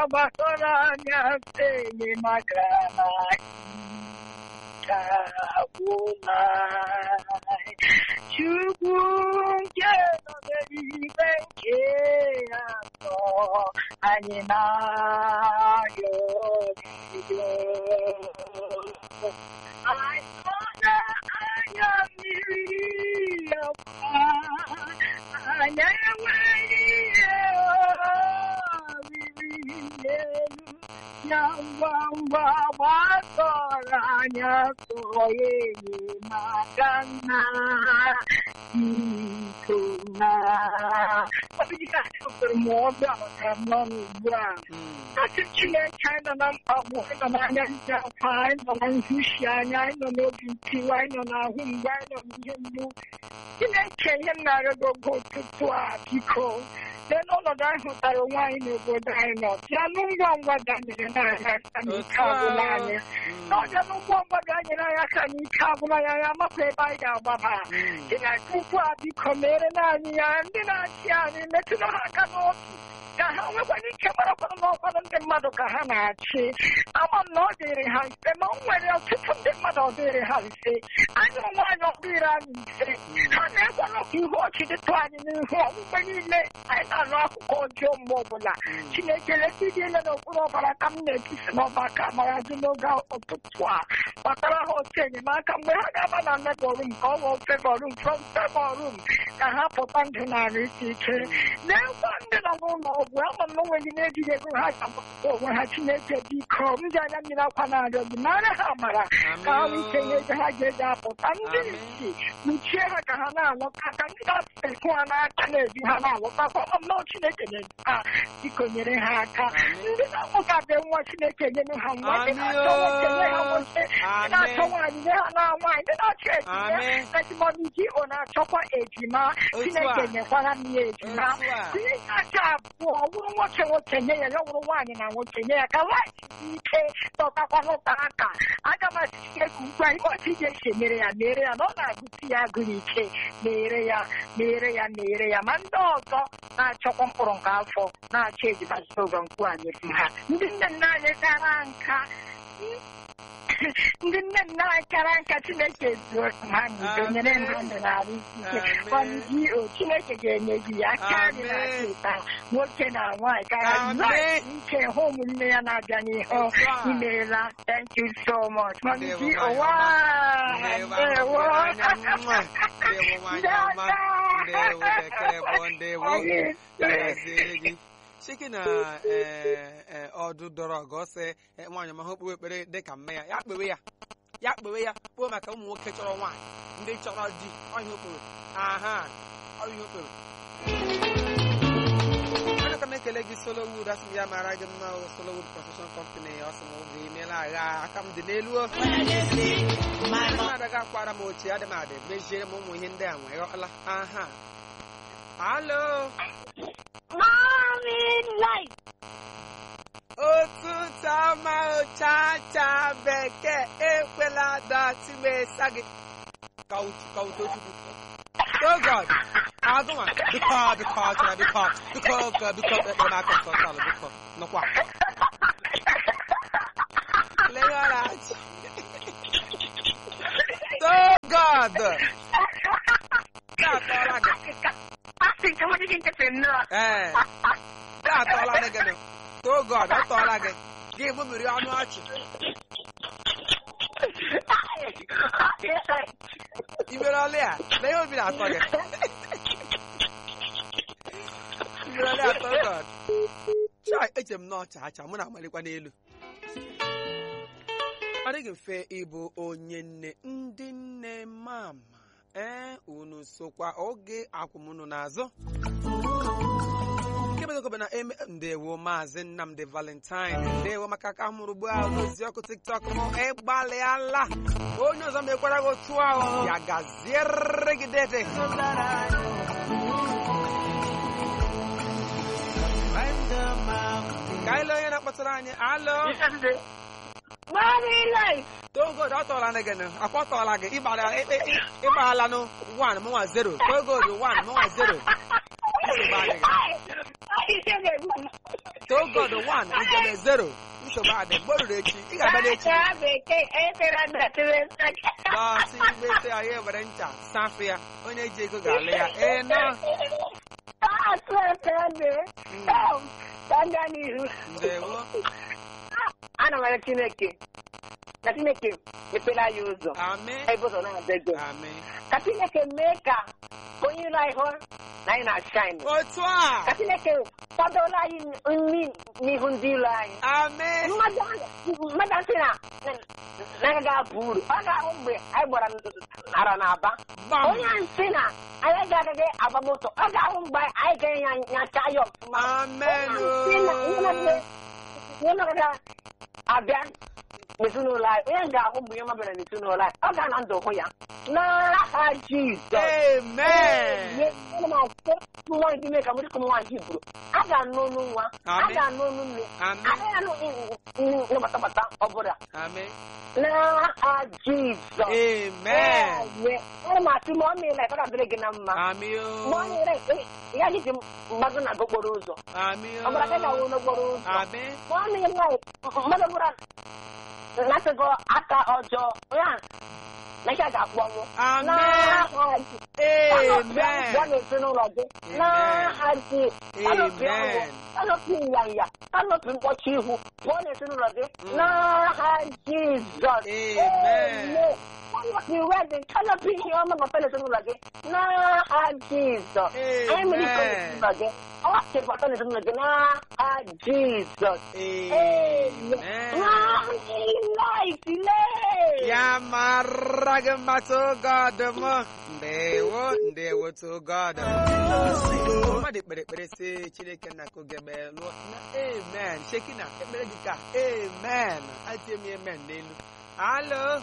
gbasara anya enyi magara kagwụla Chukwu nke nọ n'eluigwe nke atọ anyị na-arịọ gị anyị nọ n'anya mmiri ọkwa anyị enweghị ihe oriri n'elu ya ngwa ngwa gbasọrọ anya tụọ ya enyemaka nna biko na ọbịdịka chọpụtara m ọbịa maka m n'ọnụ ugbu a Asị Chineke anyị nọ na mkpagbu anyị nọ n'anya ndị akwa anyị nọ na nhụshi anya anyị nọ n'obi ntiwa anyị nọ n'ahụ mgbe anyị nọ n'ihe mgbu Chineke ihe m na-arịọ gị oge ụtụtụ a biko lee n'ọnọdụ anyị hụtara onwe anyị n'obodo anyị nọ ya nụ ngwa ngwa danyere n'anya aka n'ike agwụla anyị n'ọbịa nụ ngwa ngwa danyere anyị aka n'ike agwụla anyị anyị amakwa ebe anyị ga-agbaba Chineke ukwu a biko mere naanị ya ndị na-achị anyị metụrụ ha aka n'otu ka ha nwekwara ike marakwana n'ọkwanụ ndị mmadụ ka ha na-achị ama m na ọ dịrị ha mfe ma o nwere ọtụtụ ndị mmadụ ọ dịrị ha mfe anyị ụmụ anyị ọ dịrị anyị mfe ha na-ekwana ka ihu ọchị dịtụ anyị n'ihu ọmụmgbe niile anyị na-anụ akụkọ ọjọọ mgbe ọbụla chineke leta ịdị ele n'okpuru ọbara ka m na-etisi n'ọbaka mara gị n'oge ụtụtụ a kpatara ha otu enyemaka mgbe ha ga-aba na mebọ rum ka ọ ghọọ fevọ rum from fevọ rum ka ha pụta ndụ narị ike ike na-ekwa ndị nọ n'ụlọ ọgwụ ama m na onweghị na-ejighị ego ha ga-agbapụta onwe ha chineke biko ndị anya mmiri akwa na-arịọ gị nara ha mara ka ha nwee ike nye ego ha ga-eji apụta ndị isi kpuchie ha ka ha na-alọta ka ndị na-ekwu ha n'aka na-eji ha na-alọtakwa ama m na chineke na-eji ha biko nyere ha aka ndị na-amụtabe nwa chineke nyere ha nwa ndị na-achọ nwoke nye ha nwoke ndị na-achọ nwaanyị nye ha na nwaanyị ndị na-achọ ejima etimọdụ ji ọ na-achọkwa ejima chineke nyekwara m ya ejima tinye aka abụọ ọ bụrụ nwoke nwoke nye ya ya ọ bụrụ nwaanyị na nwoke nye ya ka nwaanyị dị ike tọtakwa n'ụta aka aga m achike ka ugbu a ịkpọchi ga-esi mere ya mere ya na ọ na-agụsi ya agụrụ ike mere ya mere ya mere ya ma ndị ọzọ na-achọkwa mkpụrụ nke afọ na-achọ ejima ogo nkwu anyị ha ndị nne nna anyị kara nka ndị nne nna anyị kara nka chineke zuo ha n'udo nyere ha ndụ na-arụ ike kwanụgi o chineke ga-enye gị ya karị na teta nwoke na nwaanyị kara ike hụ ụmụnne ya na-abịa n'ihu imeela thank you so much kwanụgi ụwa ndewo chike na ọdụ dọrọ ọgọ sị nwaanyị ọma ha okpukpe ekpere dị ka mme ya ya kpewe ya ya kpewe ya kpoo maka ụmụ nwoke chọrọ nwaanyị ndị chọrọ di ọhịa okporo aha ọhịa okporo ana ka m ekele gị Solowood asị m ya mara gị mma Solowood Construction Company ọ sị m oge imeela agha aka m dị n'elu na-adaga akwara m ochie adị m adị meziere m ụmụ ihe ndị a nwee ọla aha alo Mommy life. Ụtụtụ ọma chacha bekee ekwela datị m esa gị ka utochukwu Oh God, agụnwa biko biko chọrọ biko biko biko ekpere aka nsọ salụ biko nọkwa legarachi Oh God ga-atọla gị Asị ka nwadị gị nkịtị nnọọ. ee ga-atọla gị nụ Oh God, ọ tọọla gị gị gbumiri ọnụ ọchị ibere ọlị a na ihe obi na-atọ gị ibere ọlị atọ God chai eche m n'ọcha acha mụ na-amalịkwa n'elu ọ dịghị mfe ịbụ onye nne ndị nne mama ee unu sokwa oge akwụmụnụ n'azụ nke bedokobe na eme ndewo maazị nnamdi valentine ndewo maka aka mụrụ ugbu a n'ozi ọkụ tiktok m ịgbalịala onye ọzọ mekwara gị otu ahụ ya gaziere gị dede ka anyị lee onye na-akpọtara anyị alo Mommy life. togod ọ tọọla gị nụ akpọtọọla gị ịgbaala nụ 1 mụnwa 0 togod 1 mụnwa 0 Mommy ihe ga-egbu m. too god one ijebe zero nsogbu adị mgbe o ruru echi ị ga-abịa n'echi Acha bekee efere datịrị nsaki. bọsị igbete ya ya were ncha safụ ya onye ji ego ga-alụ ya ee nọ Asụ ekele. Ka nga n'ihu. ndewo Ana m arịọ Chineke. Na Chineke mepere anyị ụzọ. amị Ebe ụzọ na-adị ego. amị Ka Chineke mee ka onye iro anyị hụ na anyị na-ashine. otu a Ka Chineke kwadola anyị nri n'ihu ndị ilo anyị. amị Mmadụ ahụ- mmadụ asị na na agaghị abụ uru. Ọ ga-ahụ mgbe anyị gbara nara n'aba. gbam Onye ahụ sị na anyị agaghị agba moto. Ọ ga-ahụ mgbe anyị ga-enye nyacha ya ọfụma. amen Sị na ihe na-eme- ihe na-agaghị abịa n'ezinụlọ anyị. Onye ga-ahụ mgbe ihe mabịara n'ezinụlọ anyị. Ọ ga-ana ndụ hụ ya. N'aha Jizọs. amen nwa ndị mee ka m dịka nwa ji buru a ga-anụ olu nwa a Amen. ga-anụ olu nne Amen. a ga-anụ nne batabata ọbụla amị n'aha Jizọs amen ana m asị ma ọ meela ka ọ ga-adịrị gị na mma amị ma ọ o nyere ya gị ji mgbago na okporo ụzọ amị ọ bụla gị o na-awụ n'okporo ụzọ amị ma ọ meela mmadụ bụla na-atụgo aka ọjọọ ya na ihe a ga-akpọnwụ amen n'aha Jizọs amen Bịa n'ezinụlọ gị n'aha ji kanọpị ọnwụ Amen. kanọpị nyanya kanọpị mkpọchi ihu pụọ n'ezinụlọ gị n'aha Jizọs Amen. kanọpị wedin kanọpị ihe ọma bata n'ezinụlọ gị n'aha Jizọs anyị mere iko n'ezinụlọ gị ọ chịbata n'ezinụlọ gị n'aha Jizọs amen ya mara gị mma to god m ndewo ndewo to god mmadụ kpere ekpere si chineke nna ka oge mee lụọ na amen shekina ekpere gị ka amen atie m amen n'elu alo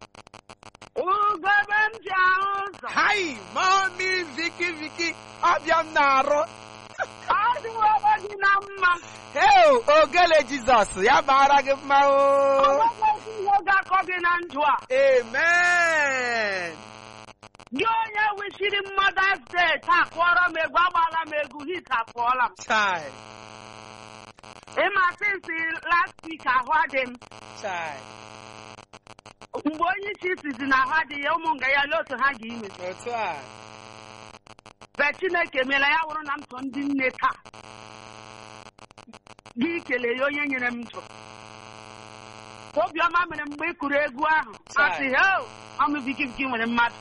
ugebe m ji ahụ ụzọ hai mami viki viki ọbịa m na-arụ adịwebe gị na mma heo ogele jizọs ya mara gị mma o onweghị ihe ga-akọ gị na ndụ a amen gị onye wisiri mmadụ steeti akụọrọ m egwu agbaala m egwu hit akụọla m chai ịma sinsi last week ahụ adị m chai mgbe onye isi sizi na ahụ adịghị ya ụmụ nga ya lee otu ha ga-ime otu a be chineke meela ya wụrụ na m so ndị nne taa gị kele ya onye nyere m ndụ obiọma mere mgbe ị kụrụ egwu ahụ Chai. asị heo ọmụbikibiki nwere mmadụ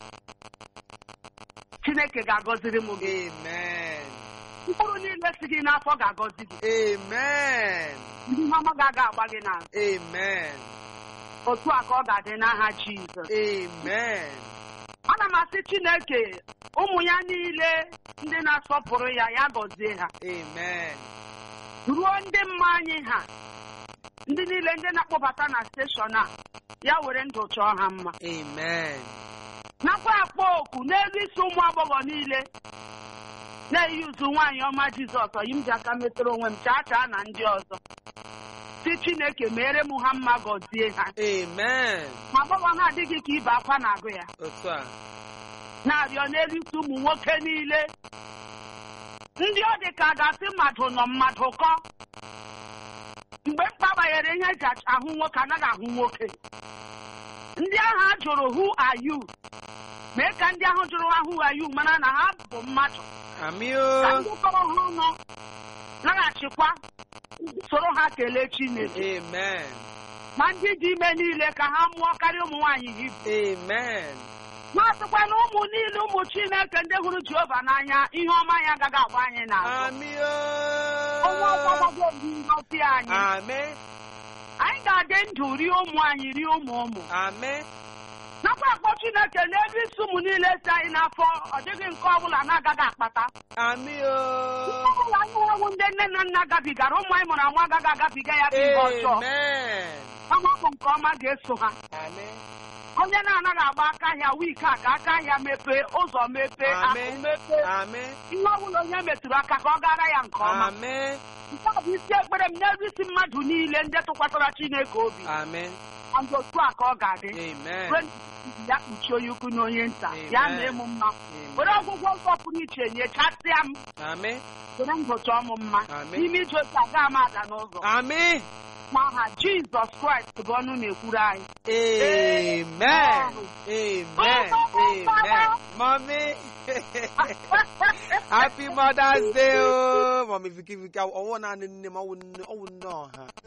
chineke ga-agọziri m gị amen mkpụrụ niile si gị n'afọ ga-agọzi gị amen ndị ihe ọma ga-aga agba gị n'azụ amen otu a ka ọ ga-adị n'aha Jizọs amen ana m asị Chineke ụmụ ya niile ndị na-asọpụrụ ya ya gọzie ha amen ruo ndị mma anyị ha ndị niile ndị na-akpọbata na steshọn a ya were ndụ chọọ ha mma amen nakwa akpọ oku n'elu isi ụmụ agbọghọ niile na-eyi uzu nwaanyị ọma Jizọs ọyi m ji aka metụrụ onwe m chaa chaa na ndị ọzọ si Chineke mere m ha mma gọzie ha amen ma agbọghọ na-adịghị ka ibe akwa na-agụ ya otu a na-arịọ n'elu isi ụmụ nwoke niile ndị ọ dị ka a ga-asị mmadụ nọ mmadụ kọ mgbe mkpa banyere ihe eji ach- ahụ nwoke anaghị ahụ nwoke ndị ahụ a jụrụ who are you mee ka ndị ahụ jụrụ ha who are you mara na ha bụ mmadụ amị ka o ndị kọrọ ha ọnụ laghachikwa soro ha kelee Chineke amen ma ndị dị ime niile ka ha mụọ karịa ụmụ nwaanyị Hibru amen na-asịkwa na ụmụ niile ụmụ Chineke ndị hụrụ Jehova n'anya ihe ọma ya agaghị agba anyị n'azụ amị onye ọzọ o agaghị ebi ngọzi anyị amị anyị ga-adị ndụ rie ụmụ anyị rie ụmụ ụmụ amị nakwa akpọ Chineke n'ebe isi ụmụ niile si anyị n'afọ ọ dịghị nke ọbụla na-agaghị akpata amị o ọbụla anyị ewu ndị nne na nna gabigara ụmụ anyị mụrụ amụ agaghị agabiga ya bụ ihe ọjọọ amen ọma bụ nke ọma ga-eso ha amị onye na-anaghị agba aka ahịa wiiki a ka aka ahịa mepee ụzọ mepee akụ Amen. mepee amị ihe ọbụla onye metụrụ aka ka ọ gara ya nke ọma amị nke a bụ isi ekpere m n'elu isi mmadụ niile ndị tụkwasara Chineke obi amị ndị otu a ka ọ ga-adị Amen. Ruo ya kpuchie onye ukwu na onye nta ya Amen. mee m mma were Amen. ọgwụgwọ nsọ pụrụ iche nyechasịa m Amen. were ndụ chọọ m mma Amen. n'ime ije otu aga m ada n'ụzọ Amen. n'aha jizọs kraịst bụ ọnụ na-ekwuru anyị Amen. Amen. Amen. Mommy. Happy Mother's Day. Oh, Mommy Vicky Vicky. I want to nne m ọwụ nne ọwụ nne ọha.